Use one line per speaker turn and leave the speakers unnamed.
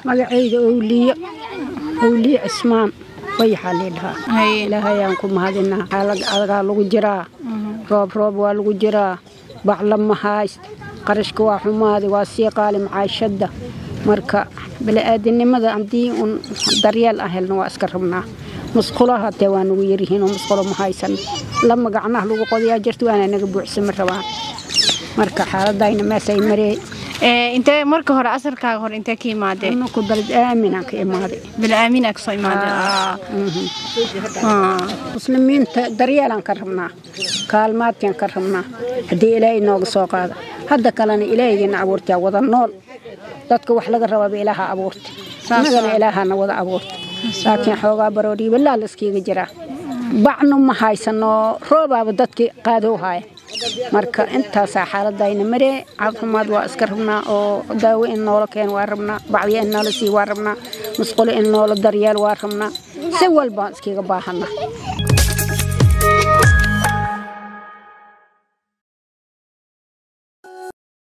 magacayda owliye owliye cismaan wayaxaa lii dhahaa ilaahayaan ku mahadinaa xaalag adagaa lagu jiraa roob roob waa lagu jiraa bacla ma hayst qarashka waa xumaaday waa sii qaali macaashadda marka bili-aadinimada haddii uun daryeel aan helno waa iska rabnaa musqulaha hatee waa nagu yaryihiin oo musqulo ma haysan lama gacnaha lagu qodayaa jirta waana naga buuxsama rabaan marka xaaladayna meesay maree
intee marka hore asarkaaga hore intee ka imaadee
anaku baled aaminaan ka imaaday
bilaamin aa kasoo imaadee
muslimiinta daryeelaan ka rabnaa kaalmaadkaan ka rabnaa haddii ilaahay nooga soo qaada hadda kalena ilaahaygiina abuurtaa wada nool dadka wax laga rabaaba ilaaha abuurta annagana ilaahana wada abuurta laakiin xoogaa baroodhiibalaa laskiiga jiraa bacnu ma haysano roobaaba dadki qaadow haaya marka intaasaa xaaladayna maree caafimaad waa iska rabnaa oo daawo in noola keen waa rabnaa bacdiya in noola sii waa rabnaa musqulo in noola daryeel waa rabnaa si walbaan iskiga baahana